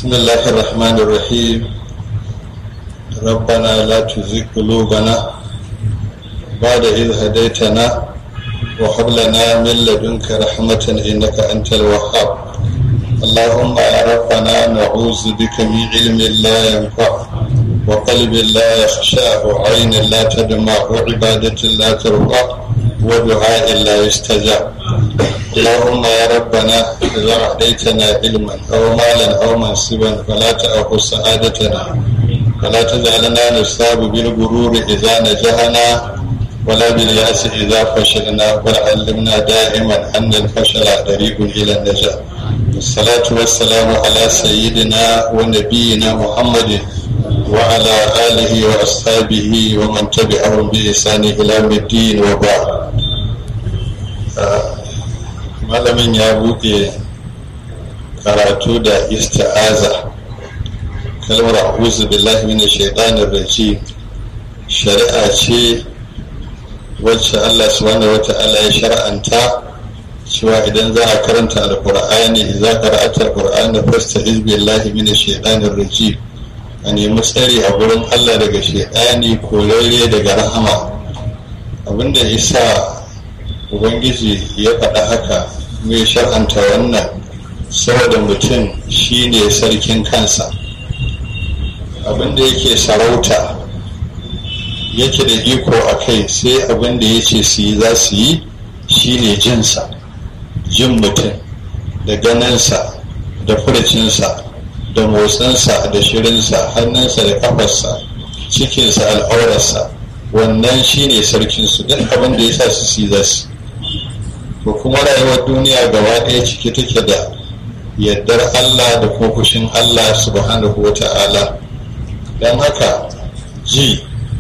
بسم الله الرحمن الرحيم ربنا لا تزغ قلوبنا بعد إذ هديتنا وهب لنا من لدنك رحمة إنك أنت الوهاب اللهم يا ربنا نعوذ بك من علم لا ينفع وقلب لا يخشى وعين لا تدمع وعبادة لا ترضى ودعاء لا يستجاب اللهم يا ربنا إذا أعطيتنا علما أو مالا أو منصبا فلا تأخذ سعادتنا ولا تجعلنا نصاب بالغرور إذا نجحنا ولا باليأس إذا فشلنا بل علمنا دائما أن الفشل طريق إلى النجاة الصلاة والسلام على سيدنا ونبينا محمد وعلى آله وأصحابه ومن تبعهم بإحسان إلى الدين وبعد malamin ya buɗe karatu da ista'aza kalmar a'udhu billahi minash shaitanir rajim shari'a ce wacce Allah subhanahu wata'ala ya shar'anta cewa idan za a karanta alqur'ani idza qara'ata alqur'ana fasta'iz billahi minash shaitanir rajim a nemi tsari a gurin Allah daga shaitani korarre daga rahama abinda isa ubangiji ya faɗa haka mai shar'anta wannan saboda mutum shine sarkin kansa abinda yake sarauta yake da iko a kai sai abinda ya ce su yi za su yi shine jinsa jin mutum da ganinsa da furcinsa da motsinsa da shirinsa hannunsa da kafarsa cikinsa al'aurarsa wannan shine sarkinsu duk abin da ya sa su yi za su to kuma rayuwar duniya gaba ɗaya cike take da yardar Allah da kuma fushin Allah subhanahu wa ta'ala don haka ji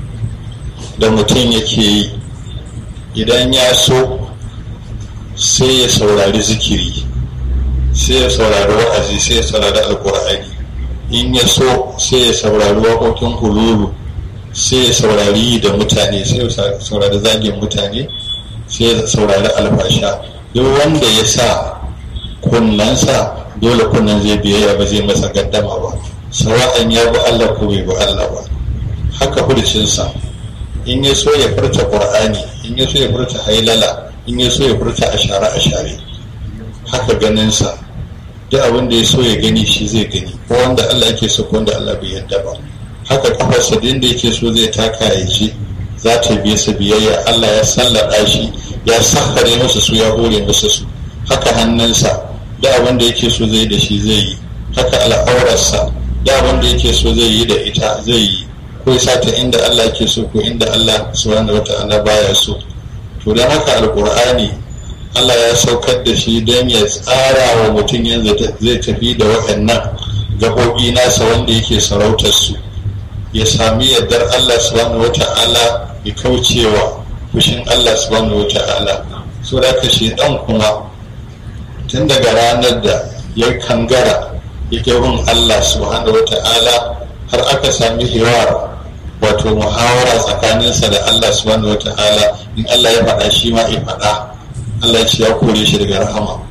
da mutum yake yi idan ya so sai ya saurari zikiri sai ya saurari wa'azi sai ya saurari alkur'ani in ya so sai ya saurari waƙoƙin hululu sai ya saurari da mutane sai ya saurari zagin mutane sai ya saurari alfasha duk wanda ya sa kunnansa dole kunnan zai biyayya ba zai masa gaddama ba sawa'an ya bi Allah ko bai bi Allah ba haka furcinsa in ya so ya furta qur'ani in ya so ya furta hailala in ya so ya furta ashara ashare haka ganinsa duk abin da ya so ya gani shi zai gani ko wanda Allah yake so ko wanda Allah bai yarda ba haka kafarsa da inda yake so zai taka ya ji za ta biye sa biyayya Allah ya sallada shi ya sahare masa su ya hore masa su haka hannunsa da abin da yake so zai da shi zai yi haka al'aurarsa da abin da yake so zai yi da ita zai yi ko ya ta inda Allah yake so ko inda Allah subhanahu wata'ala baya so to dan haka alqur'ani Allah ya saukar da shi don ya tsara wa mutum yanzu zai tafi da waɗannan gaɓoɓi nasa wanda yake sarautar su ya sami yardar Allah subhanahu wata'ala ya kaucewa fushin Allah subhanahu wata'ala so da ka dan kuma tun daga ranar da ya kangara ya bin Allah subhanahu wata'ala har aka sami hiwar wato muhawara tsakaninsa da Allah subhanahu wata'ala in Allah ya faɗa shi ma ya faɗa Allah ya ce ya kore shi daga rahama